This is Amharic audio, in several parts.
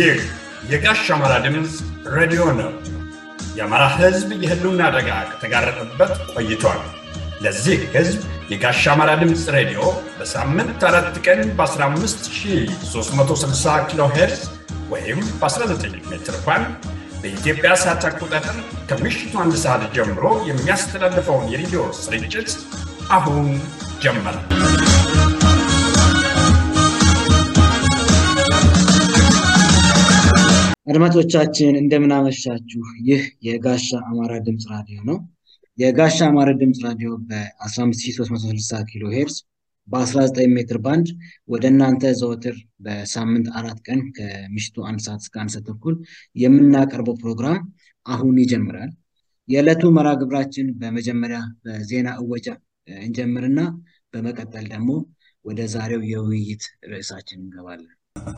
ይህ የጋሽ አማራ ድምፅ ሬዲዮ ነው። የአማራ ሕዝብ የህልውና አደጋ ከተጋረጠበት ቆይቷል። ለዚህ ሕዝብ የጋሽ አማራ ድምፅ ሬዲዮ በሳምንት አራት ቀን በ15360 ኪሎ ሄርዝ ወይም በ19 ሜትር ባንድ በኢትዮጵያ ሰዓት አቆጣጠር ከምሽቱ አንድ ሰዓት ጀምሮ የሚያስተላልፈውን የሬዲዮ ስርጭት አሁን ጀመረ። አድማጮቻችን እንደምናመሻችሁ። ይህ የጋሻ አማራ ድምፅ ራዲዮ ነው። የጋሻ አማራ ድምፅ ራዲዮ በ15360 ኪሎ ሄርዝ በ19 ሜትር ባንድ ወደ እናንተ ዘወትር በሳምንት አራት ቀን ከምሽቱ አንድ ሰዓት እስከ አንድ ሰዓት ተኩል የምናቀርበው ፕሮግራም አሁን ይጀምራል። የዕለቱ መርሃ ግብራችን በመጀመሪያ በዜና እወጃ እንጀምርና በመቀጠል ደግሞ ወደ ዛሬው የውይይት ርዕሳችን እንገባለን።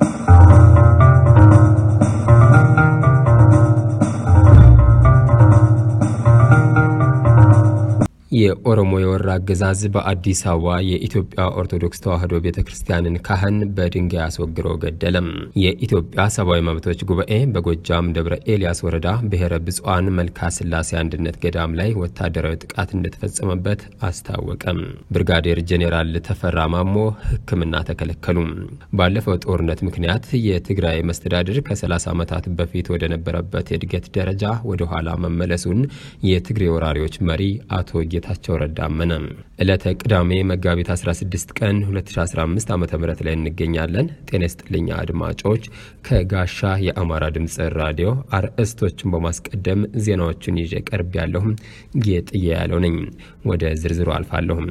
የኦሮሞ የወራ አገዛዝ በአዲስ አበባ የኢትዮጵያ ኦርቶዶክስ ተዋሕዶ ቤተ ክርስቲያንን ካህን በድንጋይ አስወግሮ ገደለም። የኢትዮጵያ ሰብአዊ መብቶች ጉባኤ በጎጃም ደብረ ኤልያስ ወረዳ ብሔረ ብፁዓን መልካ ስላሴ አንድነት ገዳም ላይ ወታደራዊ ጥቃት እንደተፈጸመበት አስታወቀም። ብርጋዴር ጄኔራል ተፈራ ማሞ ሕክምና ተከለከሉ። ባለፈው ጦርነት ምክንያት የትግራይ መስተዳድር ከ30 ዓመታት በፊት ወደ ነበረበት የእድገት ደረጃ ወደ ኋላ መመለሱን የትግሬ ወራሪዎች መሪ አቶ ጌታቸው ረዳ አመነ። ዕለተ ቅዳሜ መጋቢት 16 ቀን 2015 ዓ ም ላይ እንገኛለን። ጤና ይስጥልኝ አድማጮች። ከጋሻ የአማራ ድምፅ ራዲዮ አርዕስቶችን በማስቀደም ዜናዎቹን ይዤ ቀርብ ያለሁም ጌጥዬ ያለው ነኝ። ወደ ዝርዝሩ አልፋለሁም።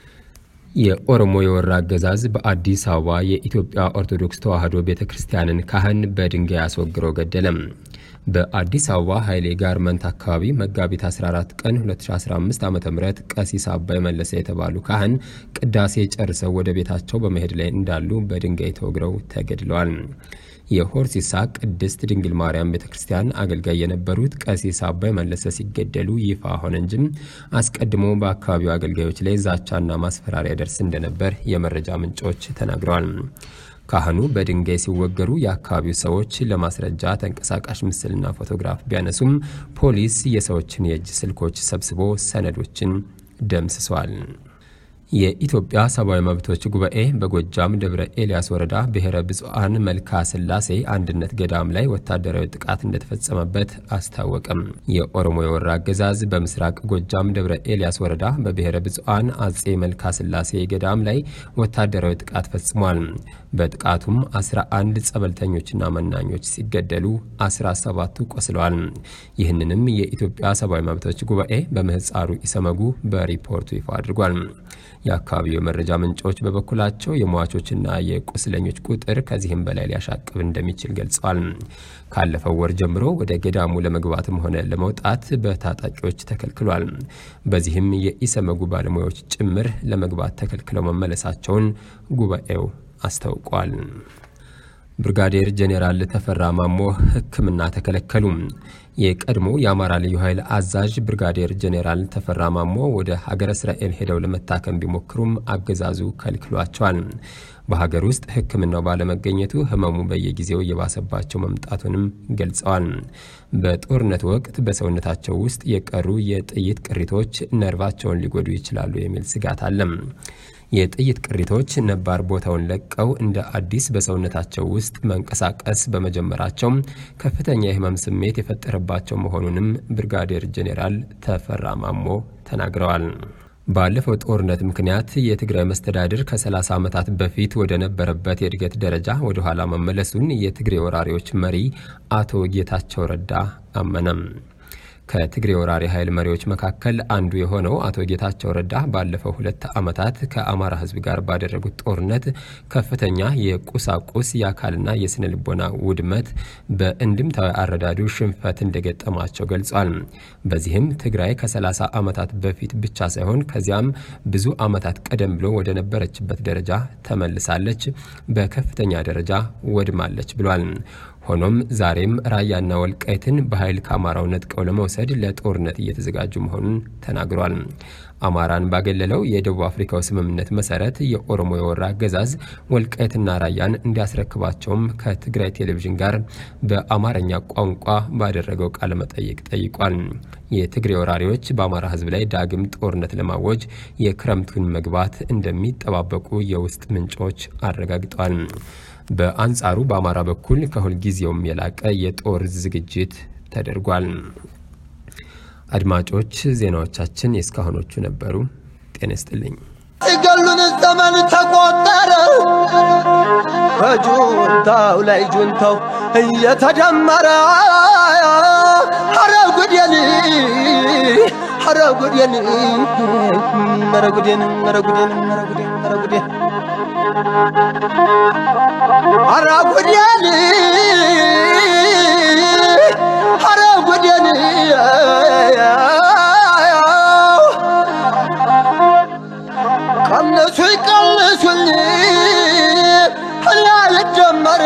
የኦሮሞ የወራ አገዛዝ በአዲስ አበባ የኢትዮጵያ ኦርቶዶክስ ተዋሕዶ ቤተ ክርስቲያንን ካህን በድንጋይ አስወግሮ ገደለም። በአዲስ አበባ ኃይሌ ጋርመንት አካባቢ መጋቢት 14 ቀን 2015 ዓ ም ቀሲስ አባይ መለሰ የተባሉ ካህን ቅዳሴ ጨርሰው ወደ ቤታቸው በመሄድ ላይ እንዳሉ በድንጋይ ተወግረው ተገድለዋል። የሆርሲሳ ቅድስት ድንግል ማርያም ቤተ ክርስቲያን አገልጋይ የነበሩት ቀሲስ አባይ መለሰ ሲገደሉ ይፋ ሆነ እንጂም አስቀድሞ በአካባቢው አገልጋዮች ላይ ዛቻና ማስፈራሪያ ደርስ እንደነበር የመረጃ ምንጮች ተናግረዋል። ካህኑ በድንጋይ ሲወገሩ የአካባቢው ሰዎች ለማስረጃ ተንቀሳቃሽ ምስልና ፎቶግራፍ ቢያነሱም ፖሊስ የሰዎችን የእጅ ስልኮች ሰብስቦ ሰነዶችን ደምስሷል። የኢትዮጵያ ሰብአዊ መብቶች ጉባኤ በጎጃም ደብረ ኤልያስ ወረዳ ብሔረ ብፁዓን መልካ ስላሴ አንድነት ገዳም ላይ ወታደራዊ ጥቃት እንደተፈጸመበት አስታወቀም። የኦሮሞ የወራ አገዛዝ በምስራቅ ጎጃም ደብረ ኤልያስ ወረዳ በብሔረ ብፁዓን አጼ መልካ ስላሴ ገዳም ላይ ወታደራዊ ጥቃት ፈጽሟል። በጥቃቱም 11 ጸበልተኞችና መናኞች ሲገደሉ 17ቱ ቆስለዋል። ይህንንም የኢትዮጵያ ሰብአዊ መብቶች ጉባኤ በምህፃሩ ኢሰመጉ በሪፖርቱ ይፋ አድርጓል። የአካባቢው የመረጃ ምንጮች በበኩላቸው የሟቾችና የቁስለኞች ቁጥር ከዚህም በላይ ሊያሻቅብ እንደሚችል ገልጸዋል። ካለፈው ወር ጀምሮ ወደ ገዳሙ ለመግባትም ሆነ ለመውጣት በታጣቂዎች ተከልክሏል። በዚህም የኢሰመጉ ባለሙያዎች ጭምር ለመግባት ተከልክለው መመለሳቸውን ጉባኤው አስታውቋል። ብርጋዴር ጄኔራል ተፈራ ማሞ ሕክምና ተከለከሉ። የቀድሞ የአማራ ልዩ ኃይል አዛዥ ብርጋዴር ጄኔራል ተፈራ ማሞ ወደ ሀገረ እስራኤል ሄደው ለመታከም ቢሞክሩም አገዛዙ ከልክሏቸዋል። በሀገር ውስጥ ሕክምናው ባለመገኘቱ ህመሙ በየጊዜው እየባሰባቸው መምጣቱንም ገልጸዋል። በጦርነት ወቅት በሰውነታቸው ውስጥ የቀሩ የጥይት ቅሪቶች ነርቫቸውን ሊጎዱ ይችላሉ የሚል ስጋት አለም። የጥይት ቅሪቶች ነባር ቦታውን ለቀው እንደ አዲስ በሰውነታቸው ውስጥ መንቀሳቀስ በመጀመራቸው ከፍተኛ የህመም ስሜት የፈጠረባቸው መሆኑንም ብርጋዴር ጄኔራል ተፈራ ማሞ ተናግረዋል። ባለፈው ጦርነት ምክንያት የትግራይ መስተዳድር ከ30 ዓመታት በፊት ወደ ነበረበት የእድገት ደረጃ ወደ ኋላ መመለሱን የትግሬ ወራሪዎች መሪ አቶ ጌታቸው ረዳ አመነም። ከትግሬ ወራሪ ኃይል መሪዎች መካከል አንዱ የሆነው አቶ ጌታቸው ረዳ ባለፈው ሁለት ዓመታት ከአማራ ሕዝብ ጋር ባደረጉት ጦርነት ከፍተኛ የቁሳቁስ የአካልና የስነ ልቦና ውድመት በእንድምታዊ አረዳዱ ሽንፈት እንደገጠማቸው ገልጿል። በዚህም ትግራይ ከ30 ዓመታት በፊት ብቻ ሳይሆን ከዚያም ብዙ ዓመታት ቀደም ብሎ ወደ ነበረችበት ደረጃ ተመልሳለች፣ በከፍተኛ ደረጃ ወድማለች ብሏል። ሆኖም ዛሬም ራያና ወልቃይትን በኃይል ከአማራው ነጥቀው ለመውሰድ ለጦርነት እየተዘጋጁ መሆኑን ተናግሯል። አማራን ባገለለው የደቡብ አፍሪካው ስምምነት መሰረት የኦሮሞ የወራ አገዛዝ ወልቃይትና ራያን እንዲያስረክባቸውም ከትግራይ ቴሌቪዥን ጋር በአማርኛ ቋንቋ ባደረገው ቃለ መጠይቅ ጠይቋል። የትግሬ ወራሪዎች በአማራ ሕዝብ ላይ ዳግም ጦርነት ለማወጅ የክረምቱን መግባት እንደሚጠባበቁ የውስጥ ምንጮች አረጋግጠዋል። በአንጻሩ በአማራ በኩል ከሁልጊዜውም የላቀ የጦር ዝግጅት ተደርጓል። አድማጮች ዜናዎቻችን የእስካሁኖቹ ነበሩ። ጤና ይስጥልኝ። ሲገሉን ዘመን ተቆጠረ። በጁንታው ላይ ጁንታው እየተደመረ ኧረ ጉዴን ኧረ ጉዴን ኧረ ጉዴን ኧረ ጉዴን ኧረ ጉዴን ኧረ ጉዴን ኧረ ጉዴን ኧረ ጉዴን ቀንሱ ይቀንሱኝ እኔ አልጀመር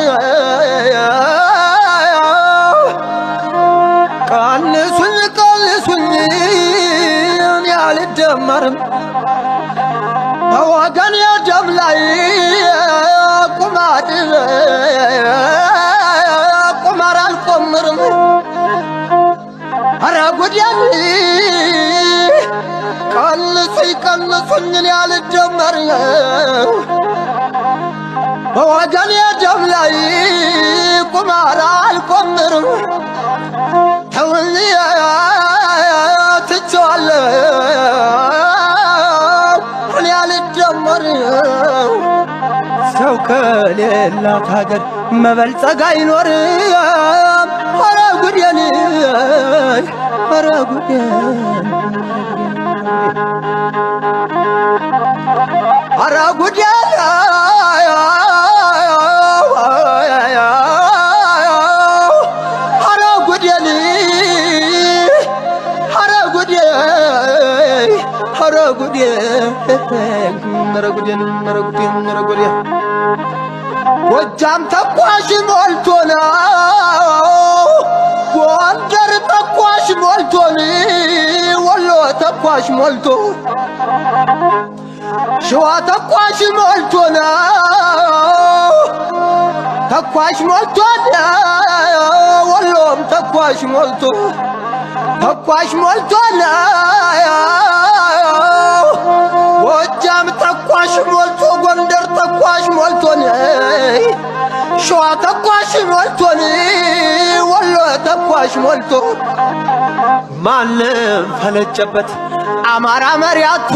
ቀንሱኝ ቀንሱኝ እኔ አልደመርም በወገን የደም ላይ ቁማር ቁማር አልቆምርም ኧረ ጉዴን ቀንሱኝ ቀንሱኝ እኔ አልደመር በወገን የደም ላይ ቁማር አልቆምርም ተውኝ ትቼዋለሁ እኔ አልደመር ሰው ከሌላት ሀገር መበልጸግ አይኖርም ኧረ ጉዴን ኧረ ጉዴን ኧረ ጉዴን ኧረ ጉዴን ኧረ ጉዴን ኧረ ጉዴን ኧረ ጉዴን ኧረ ጉዴን ኧረ ጉዴን ጎጃም ተኳሽ ሞልቶ ነው ጎንደር ተኳሽ ሞልቶን ወሎ ተኳሽ ሞልቶ ሸዋ ተኳሽ ሞልቶ ነው ተኳሽ ሞልቶን ወሎም ተኳሽ ሞልቶ ተኳሽ ሞልቶ ጎጃም ተኳሽ ሞልቶ ጎንደር ተኳሽ ሞልቶን ሸዋ ተኳሽ ሞልቶን ወሎ ተኳሽ ሞልቶ ማንም ፈለጨበት አማራ መሪያቶ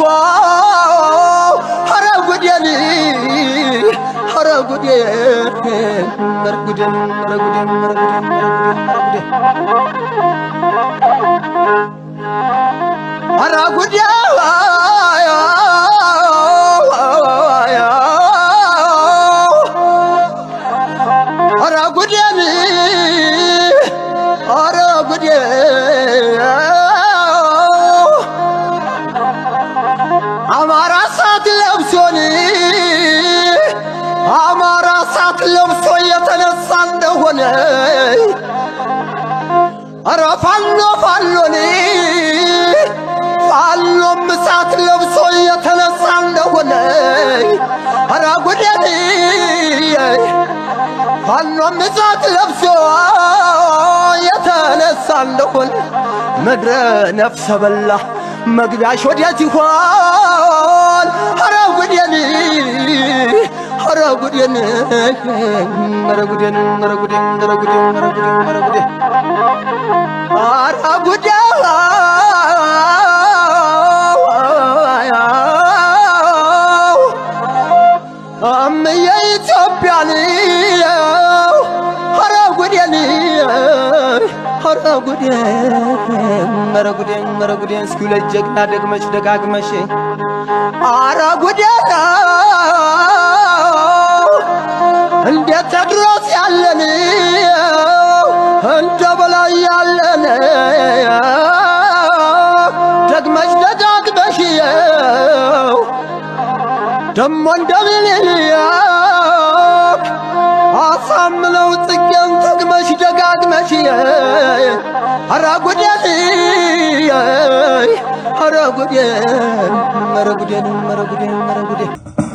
ኧረ ጉዴን ኧረ ጉዴን ኧረ ጉዴን ኧረ ጉዴን ኧረ ጉዴን ኧረ ጉዴን ኧረ ጉዴን ኧረ ጉዴን አማራ ሳት ለብሶን አማራ ሳት ለብሶ የተነሳ እንደሆነ ኧረ ፋኖ ፋኖን ፋኖም ሳት ለብሶ የተነሳ እንደሆነ ኧረ ጉዴን ፋኖም ሳት ለብሶ የተነሳ እንደሆነ ምድረ ነፍሰ በላ መግቢያሽ ወዴት ይሆን? ኧረ ጉዴን ኧረ ጉዴን ኧረ ጉዴን ኧረ ጉዴን ኧረ ጉዴን ኧረ ጉዴን ኧረ ጉዴን ኧረ ጉዴን እምዬ ኢትዮጵያን ኧረ ጉዴን ኧረ ጉዴን ኧረ ጉዴን ኧረ ጉዴን እስኪ ሁለት ጀግና ደግመሽ ደጋግመሽ ኧረ ጉዴን እንደ ቴድሮስ ያለን እንደ በላይ ያለን ደግመሽ ደጋግመሽ ደሞ እንደ ምኒልክ አሳ አምለው ጽጌን ተግመሽ ደጋግመሽ ኧረ ጉዴን ኧረ ጉዴን ኧረ ጉዴን ኧረ ጉዴን ኧረ ጉዴን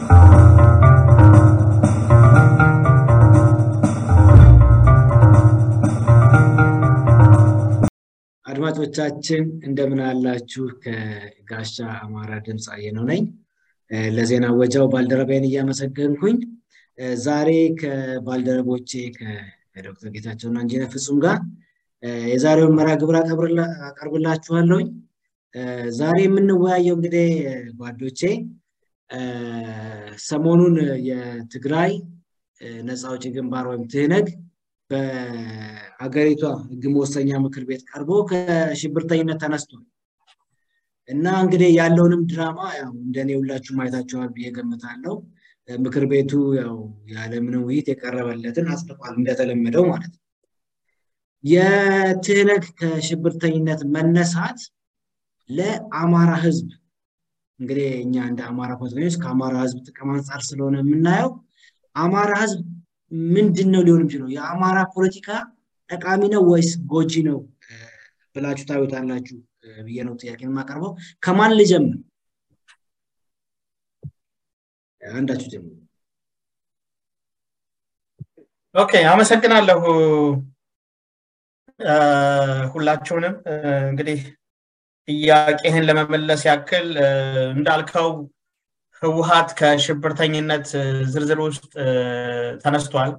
አድማጮቻችን እንደምን አላችሁ? ከጋሻ አማራ ድምፅ አየነው ነኝ። ለዜና ወጃው ባልደረባዬን እያመሰገንኩኝ ዛሬ ከባልደረቦቼ ከዶክተር ጌታቸውና ኢንጂነር ፍጹም ጋር የዛሬውን መርሃ ግብር አቀርብላችኋለሁኝ። ዛሬ የምንወያየው እንግዲህ ጓዶቼ ሰሞኑን የትግራይ ነፃ አውጪ ግንባር ወይም ትህነግ በአገሪቷ ህግ መወሰኛ ምክር ቤት ቀርቦ ከሽብርተኝነት ተነስቷል እና እንግዲህ ያለውንም ድራማ ያው እንደኔ ሁላችሁ ማየታችኋል ብዬ ገምታለሁ። ምክር ቤቱ ያው ያለምንም ውይይት የቀረበለትን አጽድቋል እንደተለመደው ማለት ነው። የትህነግ ከሽብርተኝነት መነሳት ለአማራ ህዝብ እንግዲህ እኛ እንደ አማራ ፖለቲከኞች ከአማራ ህዝብ ጥቅም አንጻር ስለሆነ የምናየው አማራ ህዝብ ምንድን ነው ሊሆን የሚችለው? የአማራ ፖለቲካ ጠቃሚ ነው ወይስ ጎጂ ነው ብላችሁ ታዩታላችሁ ብዬ ነው ጥያቄ የማቀርበው። ከማን ልጀምር? አንዳችሁ ጀምሩ። ኦኬ፣ አመሰግናለሁ ሁላችሁንም። እንግዲህ ጥያቄህን ለመመለስ ያክል እንዳልከው ህወሀት ከሽብርተኝነት ዝርዝር ውስጥ ተነስቷል።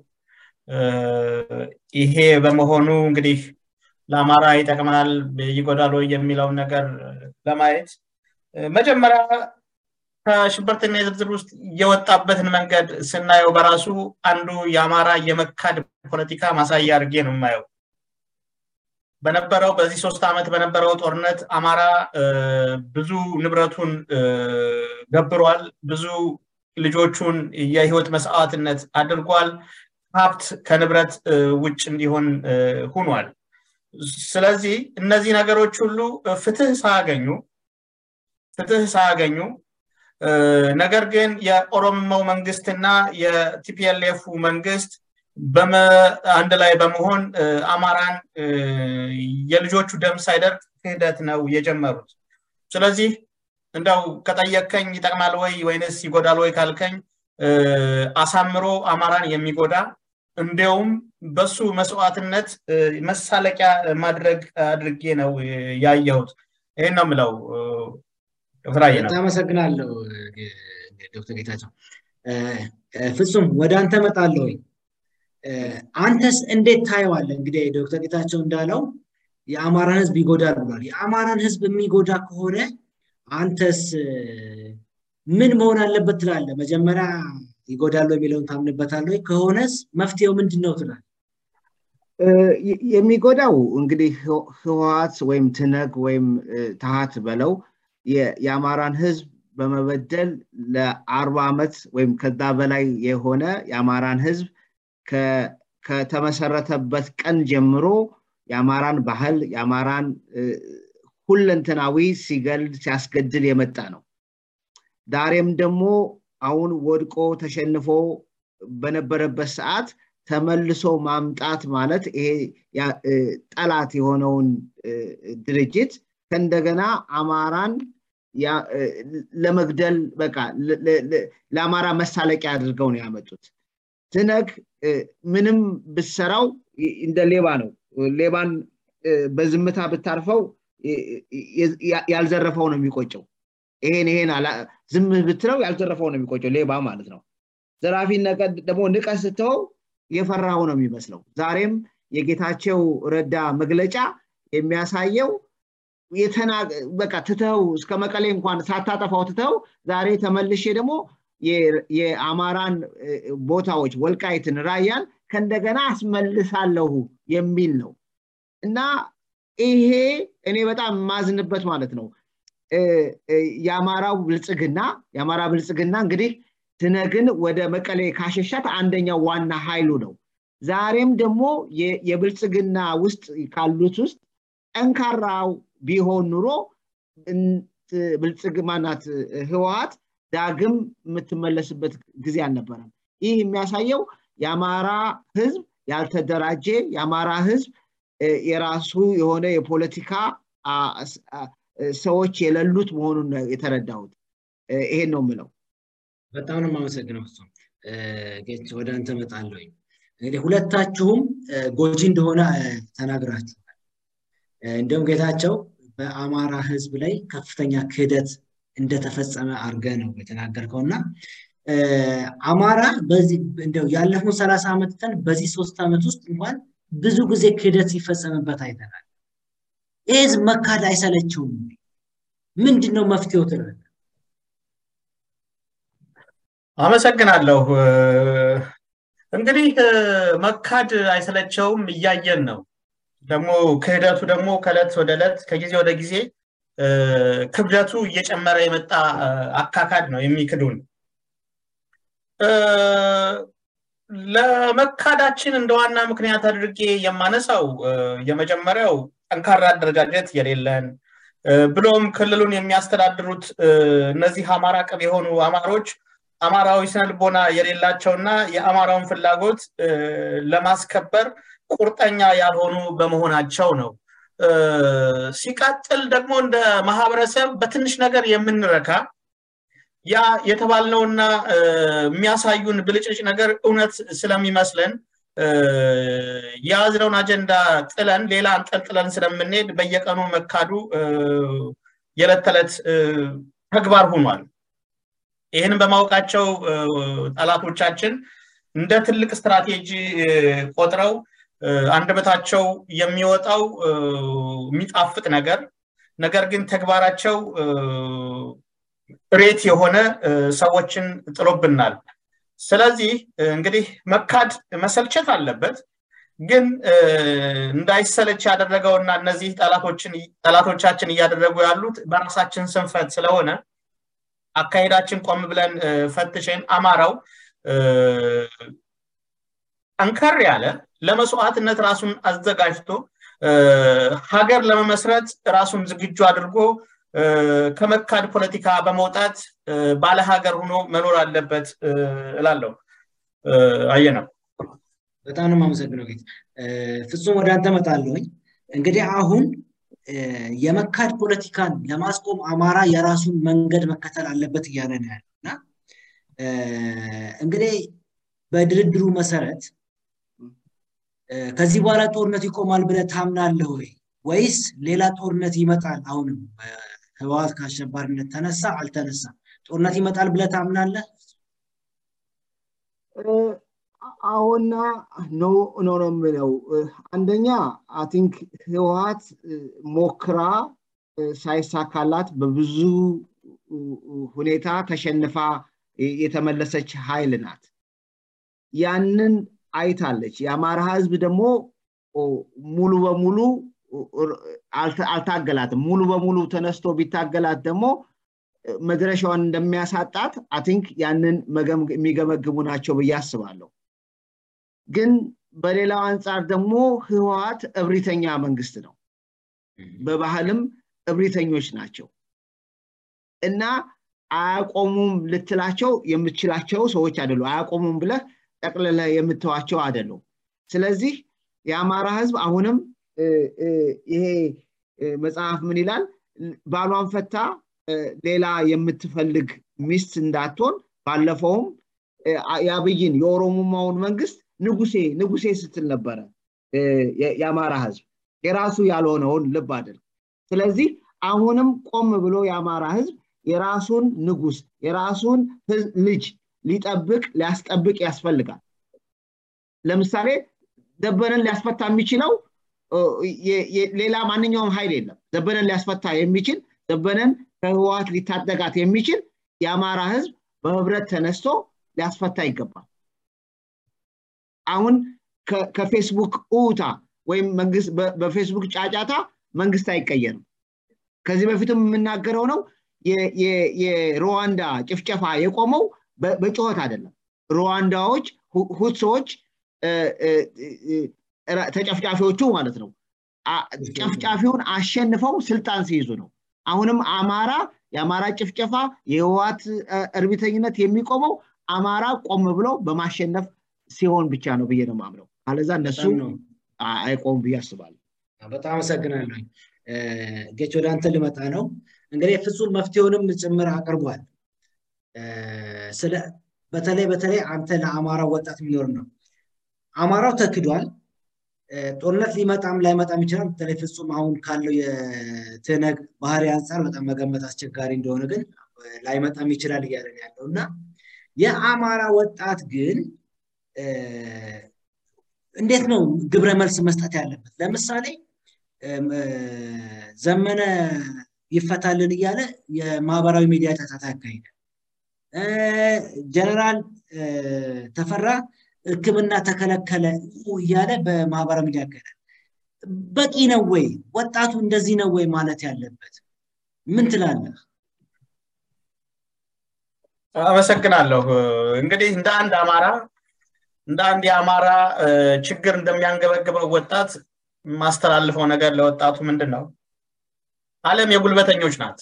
ይሄ በመሆኑ እንግዲህ ለአማራ ይጠቅማል ይጎዳል ወይ የሚለውን ነገር ለማየት መጀመሪያ ከሽብርተኛ ዝርዝር ውስጥ የወጣበትን መንገድ ስናየው በራሱ አንዱ የአማራ የመካድ ፖለቲካ ማሳያ አድርጌ ነው የማየው። በነበረው በዚህ ሶስት ዓመት በነበረው ጦርነት አማራ ብዙ ንብረቱን ገብሯል። ብዙ ልጆቹን የህይወት መስዋዕትነት አድርጓል። ሀብት ከንብረት ውጭ እንዲሆን ሁኗል። ስለዚህ እነዚህ ነገሮች ሁሉ ፍትህ ሳያገኙ ፍትህ ሳያገኙ ነገር ግን የኦሮሞው መንግስትና የቲፒኤልኤፉ መንግስት አንድ ላይ በመሆን አማራን የልጆቹ ደም ሳይደርቅ ክህደት ነው የጀመሩት። ስለዚህ እንደው ከጠየከኝ ይጠቅማል ወይ ወይንስ ይጎዳል ወይ ካልከኝ አሳምሮ አማራን የሚጎዳ እንዲያውም በሱ መስዋዕትነት መሳለቂያ ማድረግ አድርጌ ነው ያየሁት። ይህን ነው የምለው። ዶክተር አየነ አመሰግናለሁ ዶክተር ጌታቸው። ፍጹም ወደ አንተ መጣለሁ። አንተስ እንዴት ታየዋለህ? እንግዲህ ዶክተር ጌታቸው እንዳለው የአማራን ህዝብ ይጎዳል ብሏል። የአማራን ህዝብ የሚጎዳ ከሆነ አንተስ ምን መሆን አለበት ትላለህ? መጀመሪያ ይጎዳሉ የሚለውን ታምንበታለህ ወይ? ከሆነስ መፍትሄው ምንድን ነው ትላለህ? የሚጎዳው እንግዲህ ህወሀት ወይም ትነግ ወይም ታሃት በለው የአማራን ህዝብ በመበደል ለአርባ ዓመት ወይም ከዛ በላይ የሆነ የአማራን ህዝብ ከተመሰረተበት ቀን ጀምሮ የአማራን ባህል የአማራን ሁለንተናዊ ሲገል ሲያስገድል የመጣ ነው። ዛሬም ደግሞ አሁን ወድቆ ተሸንፎ በነበረበት ሰዓት ተመልሶ ማምጣት ማለት ይሄ ጠላት የሆነውን ድርጅት ከእንደገና አማራን ለመግደል በቃ ለአማራ መሳለቂያ አድርገው ነው ያመጡት። ትነግ ምንም ብሰራው እንደ ሌባ ነው። ሌባን በዝምታ ብታርፈው ያልዘረፈው ነው የሚቆጨው። ይሄን ይሄን ዝም ብትለው ያልዘረፈው ነው የሚቆጨው፣ ሌባ ማለት ነው። ዘራፊ ደግሞ ንቀ ስተው የፈራው ነው የሚመስለው። ዛሬም የጌታቸው ረዳ መግለጫ የሚያሳየው በቃ ትተው እስከ መቀሌ እንኳን ሳታጠፋው ትተው ዛሬ ተመልሼ ደግሞ የአማራን ቦታዎች ወልቃይትን፣ ራያን ከእንደገና አስመልሳለሁ የሚል ነው እና ይሄ እኔ በጣም የማዝንበት ማለት ነው። የአማራው ብልጽግና የአማራ ብልጽግና እንግዲህ ትነግን ወደ መቀሌ ካሸሻት አንደኛው ዋና ኃይሉ ነው። ዛሬም ደግሞ የብልጽግና ውስጥ ካሉት ውስጥ ጠንካራው ቢሆን ኑሮ ብልጽግማናት ህወሀት ዳግም የምትመለስበት ጊዜ አልነበረም። ይህ የሚያሳየው የአማራ ህዝብ ያልተደራጀ የአማራ ህዝብ የራሱ የሆነ የፖለቲካ ሰዎች የሌሉት መሆኑን የተረዳሁት ይሄን ነው የምለው በጣም ነው የማመሰግነው እሱም ጌች ወደ አንተ መጣለሁ እንግዲህ ሁለታችሁም ጎጂ እንደሆነ ተናግራችኋል እንዲሁም ጌታቸው በአማራ ህዝብ ላይ ከፍተኛ ክህደት እንደተፈጸመ አድርገ ነው የተናገርከው እና አማራ በዚህ እንደው ያለፉን ሰላሳ ዓመት ቀን በዚህ ሶስት ዓመት ውስጥ እንኳን ብዙ ጊዜ ክህደት ሲፈጸምበት አይተናል ይህ ህዝብ መካድ አይሰለችውም ምንድን ነው መፍትሄው ትላለ አመሰግናለሁ እንግዲህ መካድ አይሰለቸውም እያየን ነው ደግሞ ክህደቱ ደግሞ ከእለት ወደ እለት ከጊዜ ወደ ጊዜ ክብደቱ እየጨመረ የመጣ አካካድ ነው የሚክዱን ለመካዳችን እንደ ዋና ምክንያት አድርጌ የማነሳው የመጀመሪያው ጠንካራ አደረጃጀት የሌለን ብሎም ክልሉን የሚያስተዳድሩት እነዚህ አማራ ቅብ የሆኑ አማሮች አማራዊ ስነልቦና የሌላቸውና የአማራውን ፍላጎት ለማስከበር ቁርጠኛ ያልሆኑ በመሆናቸው ነው ሲቀጥል ደግሞ እንደ ማህበረሰብ በትንሽ ነገር የምንረካ ያ የተባልነውና የሚያሳዩን ብልጭልጭ ነገር እውነት ስለሚመስለን የያዝነውን አጀንዳ ጥለን ሌላ አንጠልጥለን ስለምንሄድ በየቀኑ መካዱ የዕለት ተዕለት ተግባር ሆኗል ይህንን በማወቃቸው ጠላቶቻችን እንደ ትልቅ ስትራቴጂ ቆጥረው አንደበታቸው የሚወጣው የሚጣፍጥ ነገር ነገር ግን ተግባራቸው ሬት የሆነ ሰዎችን ጥሎብናል ስለዚህ እንግዲህ መካድ መሰልቸት አለበት ግን እንዳይሰለች ያደረገውና እነዚህ ጠላቶቻችን እያደረጉ ያሉት በራሳችን ስንፈት ስለሆነ አካሄዳችን ቆም ብለን ፈትሸን አማራው ጠንከር ያለ ለመስዋዕትነት ራሱን አዘጋጅቶ ሀገር ለመመስረት ራሱን ዝግጁ አድርጎ ከመካድ ፖለቲካ በመውጣት ባለ ሀገር ሆኖ መኖር አለበት እላለሁ አየ ነው በጣም ነው የማመሰግነው ጌት ፍጹም ወደ አንተ መጣለሁኝ እንግዲህ አሁን የመካድ ፖለቲካን ለማስቆም አማራ የራሱን መንገድ መከተል አለበት እያለ ነው ያለው እና እንግዲህ በድርድሩ መሰረት ከዚህ በኋላ ጦርነት ይቆማል ብለ ታምናለህ ወይ ወይስ ሌላ ጦርነት ይመጣል አሁንም ህወሀት ከአሸባሪነት ተነሳ አልተነሳ ጦርነት ይመጣል ብለ ታምናለህ አሁና ኖ ኖ ነው የምለው አንደኛ አቲንክ ህወሀት ሞክራ ሳይሳካላት በብዙ ሁኔታ ተሸንፋ የተመለሰች ኃይል ናት ያንን አይታለች የአማራ ህዝብ ደግሞ ሙሉ በሙሉ አልታገላትም ሙሉ በሙሉ ተነስቶ ቢታገላት ደግሞ መድረሻዋን እንደሚያሳጣት አቲንክ ያንን የሚገመግሙ ናቸው ብዬ አስባለሁ ግን በሌላው አንጻር ደግሞ ህወሀት እብሪተኛ መንግስት ነው በባህልም እብሪተኞች ናቸው እና አያቆሙም ልትላቸው የምትችላቸው ሰዎች አይደሉ አያቆሙም ብለህ ጠቅልለ የምትዋቸው አይደሉም ስለዚህ የአማራ ህዝብ አሁንም ይሄ መጽሐፍ ምን ይላል ባሏን ፈታ ሌላ የምትፈልግ ሚስት እንዳትሆን ባለፈውም የአብይን የኦሮሞማውን መንግስት ንጉሴ ንጉሴ ስትል ነበረ የአማራ ህዝብ የራሱ ያልሆነውን ልብ አድርግ ስለዚህ አሁንም ቆም ብሎ የአማራ ህዝብ የራሱን ንጉስ የራሱን ልጅ ሊጠብቅ ሊያስጠብቅ ያስፈልጋል ለምሳሌ ዘበነን ሊያስፈታ የሚችለው ሌላ ማንኛውም ኃይል የለም ዘበነን ሊያስፈታ የሚችል ዘበነን ከህወሀት ሊታደጋት የሚችል የአማራ ህዝብ በህብረት ተነስቶ ሊያስፈታ ይገባል አሁን ከፌስቡክ ኡታ ወይም በፌስቡክ ጫጫታ መንግስት አይቀየርም ከዚህ በፊትም የምናገረው ነው የሩዋንዳ ጭፍጨፋ የቆመው በጩኸት አይደለም ሩዋንዳዎች ሁትሶች ተጨፍጫፊዎቹ ማለት ነው ጨፍጫፊውን አሸንፈው ስልጣን ሲይዙ ነው አሁንም አማራ የአማራ ጭፍጨፋ የህወሀት እርቢተኝነት የሚቆመው አማራ ቆም ብሎ በማሸነፍ ሲሆን ብቻ ነው ብዬ ነው ማምነው አለዛ እነሱ አይቆም ብዬ አስባለሁ በጣም አመሰግናለሁ ጌች ወደ አንተ ልመጣ ነው እንግዲህ ፍጹም መፍትሄውንም ጭምር አቅርቧል ስለ በተለይ በተለይ አንተ ለአማራው ወጣት የሚኖር ነው አማራው ተክዷል ጦርነት ሊመጣም ላይመጣም ይችላል በተለይ ፍጹም አሁን ካለው የትነግ ባህሪ አንጻር በጣም መገመት አስቸጋሪ እንደሆነ ግን ላይመጣም ይችላል እያለን ያለው እና የአማራ ወጣት ግን እንዴት ነው ግብረ መልስ መስጠት ያለበት ለምሳሌ ዘመነ ይፈታልን እያለ የማህበራዊ ሚዲያ ጫጫታ ያካሂዳል ጀነራል ተፈራ ህክምና ተከለከለ እያለ በማህበራዊ ሚዲያ ያካሂዳል በቂ ነው ወይ ወጣቱ እንደዚህ ነው ወይ ማለት ያለበት ምን ትላለህ አመሰግናለሁ እንግዲህ እንደ አንድ አማራ እንደ አንድ የአማራ ችግር እንደሚያንገበግበው ወጣት ማስተላልፈው ነገር ለወጣቱ ምንድን ነው አለም የጉልበተኞች ናት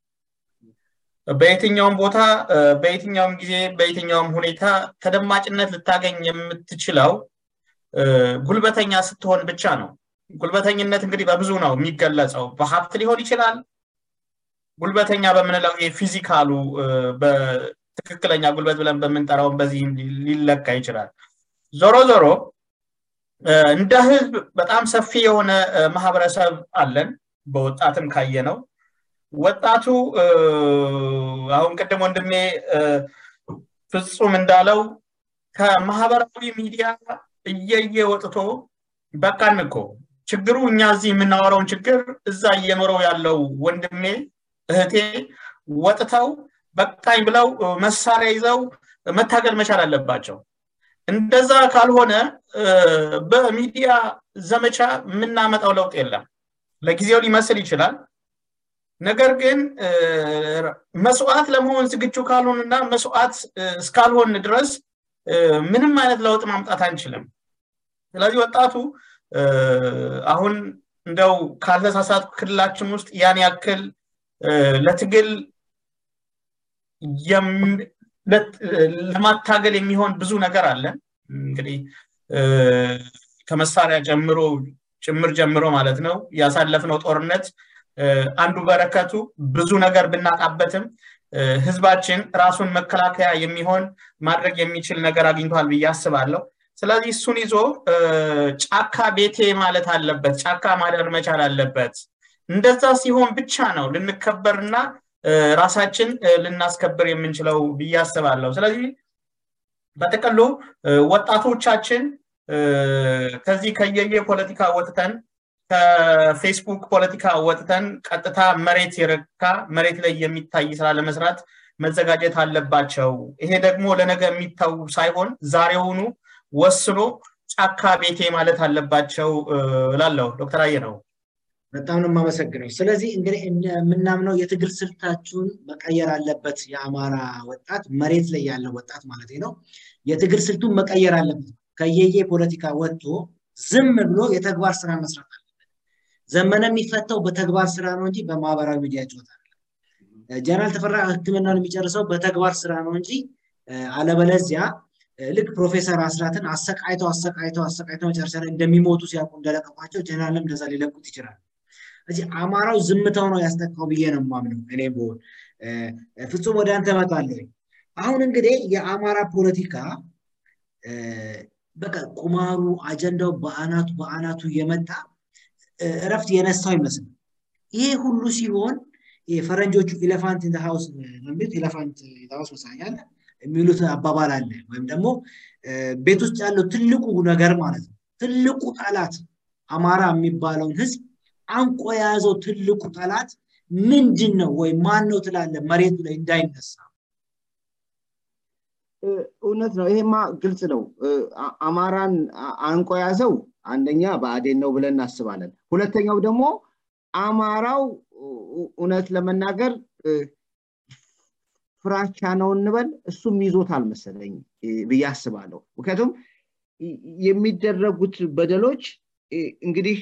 በየትኛውም ቦታ በየትኛውም ጊዜ በየትኛውም ሁኔታ ተደማጭነት ልታገኝ የምትችለው ጉልበተኛ ስትሆን ብቻ ነው ጉልበተኝነት እንግዲህ በብዙ ነው የሚገለጸው በሀብት ሊሆን ይችላል ጉልበተኛ በምንለው የፊዚካሉ በትክክለኛ ጉልበት ብለን በምንጠራውን በዚህ ሊለካ ይችላል ዞሮ ዞሮ እንደ ህዝብ በጣም ሰፊ የሆነ ማህበረሰብ አለን በወጣትም ካየ ነው ወጣቱ አሁን ቅድም ወንድሜ ፍጹም እንዳለው ከማህበራዊ ሚዲያ እየየ ወጥቶ በቃን እኮ ችግሩ እኛ እዚህ የምናወራውን ችግር እዛ እየኖረው ያለው ወንድሜ እህቴ ወጥተው በቃኝ ብለው መሳሪያ ይዘው መታገል መቻል አለባቸው እንደዛ ካልሆነ በሚዲያ ዘመቻ የምናመጣው ለውጥ የለም ለጊዜው ሊመስል ይችላል ነገር ግን መስዋዕት ለመሆን ዝግጁ ካልሆንና መስዋዕት እስካልሆን ድረስ ምንም አይነት ለውጥ ማምጣት አንችልም ስለዚህ ወጣቱ አሁን እንደው ካልተሳሳት ክልላችን ውስጥ ያን ያክል ለትግል ለማታገል የሚሆን ብዙ ነገር አለ እንግዲህ ከመሳሪያ ጀምሮ ጭምር ጀምሮ ማለት ነው ያሳለፍነው ጦርነት አንዱ በረከቱ ብዙ ነገር ብናጣበትም ህዝባችን ራሱን መከላከያ የሚሆን ማድረግ የሚችል ነገር አግኝቷል ብዬ አስባለሁ ስለዚህ እሱን ይዞ ጫካ ቤቴ ማለት አለበት ጫካ ማደር መቻል አለበት እንደዛ ሲሆን ብቻ ነው ልንከበርና ራሳችን ልናስከብር የምንችለው ብዬ አስባለሁ ስለዚህ በጥቅሉ ወጣቶቻችን ከዚህ ከየየ ፖለቲካ ወጥተን ከፌስቡክ ፖለቲካ ወጥተን ቀጥታ መሬት የረካ መሬት ላይ የሚታይ ስራ ለመስራት መዘጋጀት አለባቸው ይሄ ደግሞ ለነገ የሚታው ሳይሆን ዛሬውኑ ወስኖ ጫካ ቤቴ ማለት አለባቸው እላለሁ ዶክተር አየ ነው በጣም ነው የማመሰግነው ስለዚህ እንግዲህ የምናምነው የትግል ስልታችሁን መቀየር አለበት የአማራ ወጣት መሬት ላይ ያለ ወጣት ማለት ነው የትግል ስልቱን መቀየር አለበት ከየየ ፖለቲካ ወጥቶ ዝም ብሎ የተግባር ስራ መስራት አለበት ዘመነ የሚፈታው በተግባር ስራ ነው እንጂ በማህበራዊ ሚዲያ ጨዋታ ጀነራል ተፈራ ህክምናን የሚጨርሰው በተግባር ስራ ነው እንጂ አለበለዚያ ልክ ፕሮፌሰር አስራትን አሰቃይተው አሰቃይተው አሰቃይተው መጨረሻ ላይ እንደሚሞቱ ሲያውቁ እንደለቀቋቸው ጀነራልም እንደዛ ሊለቁት ይችላል እዚህ አማራው ዝምታው ነው ያስጠቃው ብዬ ነው ማምነው እኔ ብሆን ፍጹም ወደ አንተ መጣለሁ አሁን እንግዲህ የአማራ ፖለቲካ በቃ ቁማሩ አጀንዳው በአናቱ በአናቱ የመጣ እረፍት የነሳው ይመስል ይሄ ሁሉ ሲሆን ፈረንጆቹ ኢሌፋንት ኢን ሃውስ የሚሉት ኢሌፋንት ሃውስ መሳያለ የሚሉት አባባል አለ ወይም ደግሞ ቤት ውስጥ ያለው ትልቁ ነገር ማለት ነው ትልቁ ጠላት አማራ የሚባለውን ህዝብ አንቆ የያዘው ትልቁ ጠላት ምንድን ነው ወይ ማን ነው ትላለ መሬቱ ላይ እንዳይነሳ እውነት ነው ይሄማ ግልጽ ነው አማራን አንቆ ያዘው አንደኛ በአዴን ነው ብለን እናስባለን ሁለተኛው ደግሞ አማራው እውነት ለመናገር ፍራቻ ነው እንበል እሱም ይዞታል መሰለኝ ብዬ አስባለሁ ምክንያቱም የሚደረጉት በደሎች እንግዲህ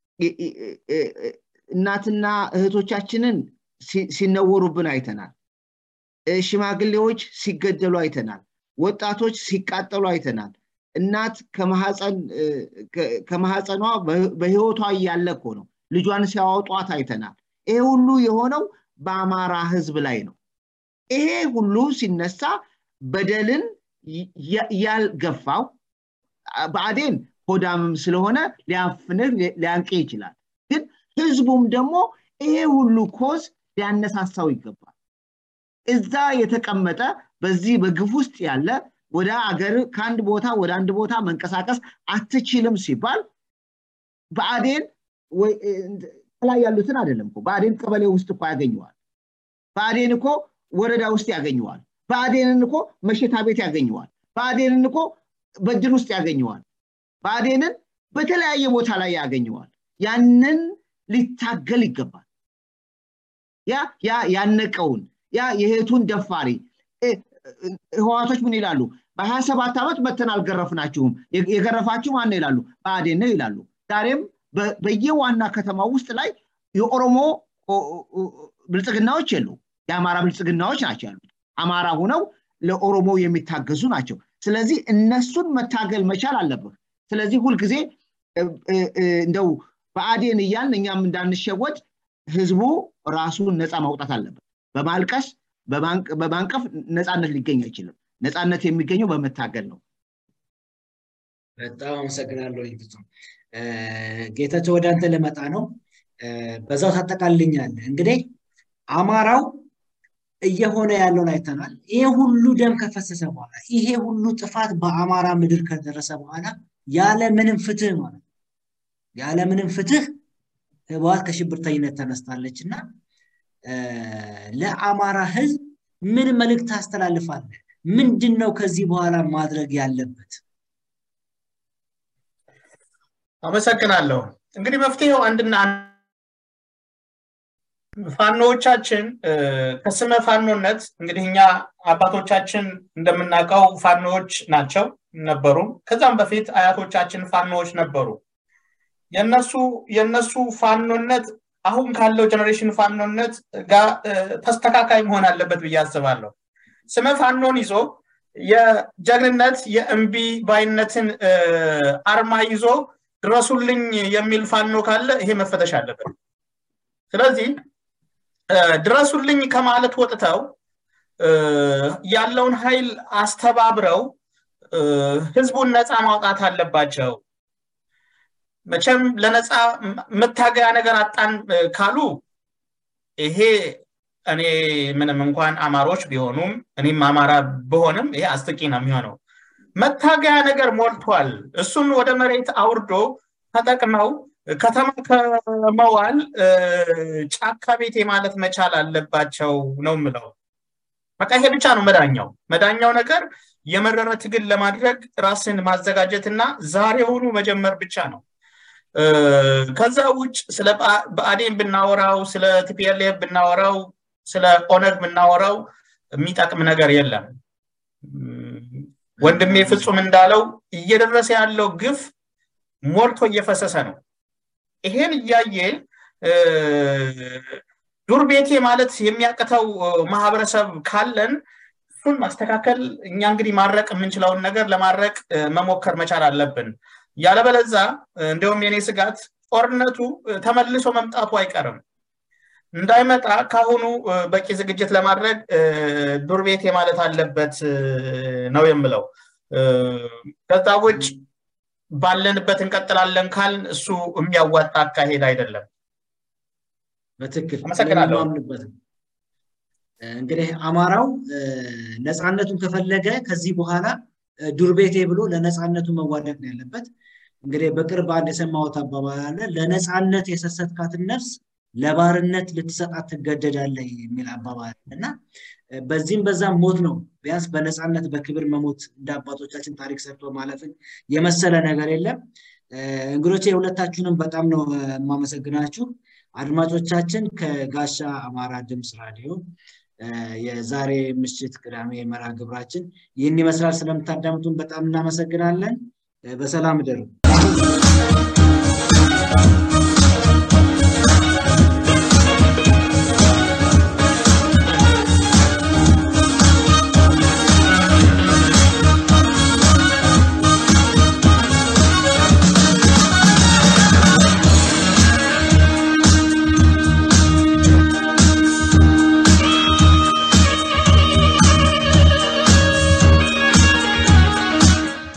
እናትና እህቶቻችንን ሲነወሩብን አይተናል ሽማግሌዎች ሲገደሉ አይተናል ወጣቶች ሲቃጠሉ አይተናል እናት ከማህፀኗ በህይወቷ እያለ እኮ ነው ልጇን ሲያወጧት አይተናል ይሄ ሁሉ የሆነው በአማራ ህዝብ ላይ ነው ይሄ ሁሉ ሲነሳ በደልን ያልገፋው በአዴን ሆዳምም ስለሆነ ሊያፍንህ ሊያንቅ ይችላል ግን ህዝቡም ደግሞ ይሄ ሁሉ ኮዝ ሊያነሳሳው ይገባል እዛ የተቀመጠ በዚህ በግፍ ውስጥ ያለ ወደ አገር ከአንድ ቦታ ወደ አንድ ቦታ መንቀሳቀስ አትችልም ሲባል በአዴን ላይ ያሉትን አይደለም እኮ በአዴን ቀበሌ ውስጥ እኮ ያገኘዋል በአዴን እኮ ወረዳ ውስጥ ያገኘዋል በአዴንን እኮ መሸታ ቤት ያገኘዋል በአዴንን እኮ በድር ውስጥ ያገኘዋል በአዴንን በተለያየ ቦታ ላይ ያገኘዋል ያንን ሊታገል ይገባል ያ ያ ያነቀውን ያ የሄቱን ደፋሪ ህዋቶች ምን ይላሉ በሀያ ሰባት ዓመት መተን አልገረፍናችሁም የገረፋችሁ ማን ይላሉ በአዴን ነው ይላሉ ዛሬም በየዋና ከተማ ውስጥ ላይ የኦሮሞ ብልጽግናዎች የሉ የአማራ ብልጽግናዎች ናቸው ያሉት አማራ ሁነው ለኦሮሞ የሚታገዙ ናቸው ስለዚህ እነሱን መታገል መቻል አለብህ ስለዚህ ሁልጊዜ እንደው በአዴን እያልን እኛም እንዳንሸወድ ህዝቡ ራሱን ነፃ ማውጣት አለበት በማልቀስ በማንቀፍ ነፃነት ሊገኝ አይችልም ነፃነት የሚገኘው በመታገል ነው በጣም አመሰግናለሁ ፍጹም ጌታቸው ወደ አንተ ልመጣ ነው በዛው ታጠቃልኛለ እንግዲህ አማራው እየሆነ ያለውን አይተናል ይሄ ሁሉ ደም ከፈሰሰ በኋላ ይሄ ሁሉ ጥፋት በአማራ ምድር ከደረሰ በኋላ ያለ ምንም ፍትህ ማለት ያለ ምንም ፍትህ ህወሓት ከሽብርተኝነት ተነስታለች እና ለአማራ ህዝብ ምን መልእክት ታስተላልፋለ ምንድን ነው ከዚህ በኋላ ማድረግ ያለበት አመሰግናለሁ እንግዲህ መፍትሄው አንድና ፋኖዎቻችን ከስመ ፋኖነት እንግዲህ እኛ አባቶቻችን እንደምናውቀው ፋኖዎች ናቸው ነበሩ ከዛም በፊት አያቶቻችን ፋኖዎች ነበሩ የነሱ የነሱ ፋኖነት አሁን ካለው ጀኔሬሽን ፋኖነት ጋር ተስተካካይ መሆን አለበት ብዬ አስባለሁ ስመ ፋኖን ይዞ የጀግንነት የእምቢ ባይነትን አርማ ይዞ ድረሱልኝ የሚል ፋኖ ካለ ይሄ መፈተሽ አለበት ስለዚህ ድረሱልኝ ከማለት ወጥተው ያለውን ኃይል አስተባብረው ህዝቡን ነፃ ማውጣት አለባቸው መቼም ለነፃ መታገያ ነገር አጣን ካሉ ይሄ እኔ ምንም እንኳን አማሮች ቢሆኑም እኔም አማራ ብሆንም ይሄ አስጥቂ ነው የሚሆነው መታገያ ነገር ሞልቷል እሱን ወደ መሬት አውርዶ ተጠቅመው ከተማ ከመዋል ጫካ ቤቴ ማለት መቻል አለባቸው ነው ምለው በቃ ይሄ ብቻ ነው መዳኛው መዳኛው ነገር የመረረ ትግል ለማድረግ ራስን ማዘጋጀትና ዛሬውኑ መጀመር ብቻ ነው ከዛ ውጭ ስለ በአዴን ብናወራው ስለ ቲፒኤልኤፍ ብናወራው ስለ ኦነግ ብናወራው የሚጠቅም ነገር የለም ወንድሜ ፍጹም እንዳለው እየደረሰ ያለው ግፍ ሞልቶ እየፈሰሰ ነው ይሄን እያየ ዱር ቤቴ ማለት የሚያቅተው ማህበረሰብ ካለን እሱን ማስተካከል እኛ እንግዲህ ማድረቅ የምንችለውን ነገር ለማድረቅ መሞከር መቻል አለብን ያለበለዛ እንዲሁም የኔ ስጋት ጦርነቱ ተመልሶ መምጣቱ አይቀርም እንዳይመጣ ካሁኑ በቂ ዝግጅት ለማድረግ ዱር ቤቴ ማለት አለበት ነው የምለው ከዛ ውጭ ባለንበት እንቀጥላለን ካል እሱ የሚያዋጣ አካሄድ አይደለም በትክክል አመሰግናለሁ እንግዲህ አማራው ነፃነቱን ከፈለገ ከዚህ በኋላ ዱር ቤቴ ብሎ ለነፃነቱ መዋደቅ ነው ያለበት እንግዲህ በቅርብ አንድ የሰማሁት አባባል አለ ለነፃነት የሰሰትካትን ነፍስ ለባርነት ልትሰጣት ትገደዳለ የሚል አባባል እና በዚህም በዛም ሞት ነው ቢያንስ በነፃነት በክብር መሞት እንደ አባቶቻችን ታሪክ ሰርቶ ማለፍን የመሰለ ነገር የለም እንግዶቼ የሁለታችሁንም በጣም ነው የማመሰግናችሁ አድማጮቻችን ከጋሻ አማራ ድምፅ ራዲዮ የዛሬ ምሽት ቅዳሜ መርሃ ግብራችን ይህን ይመስላል ስለምታዳምጡን በጣም እናመሰግናለን በሰላም ደሩ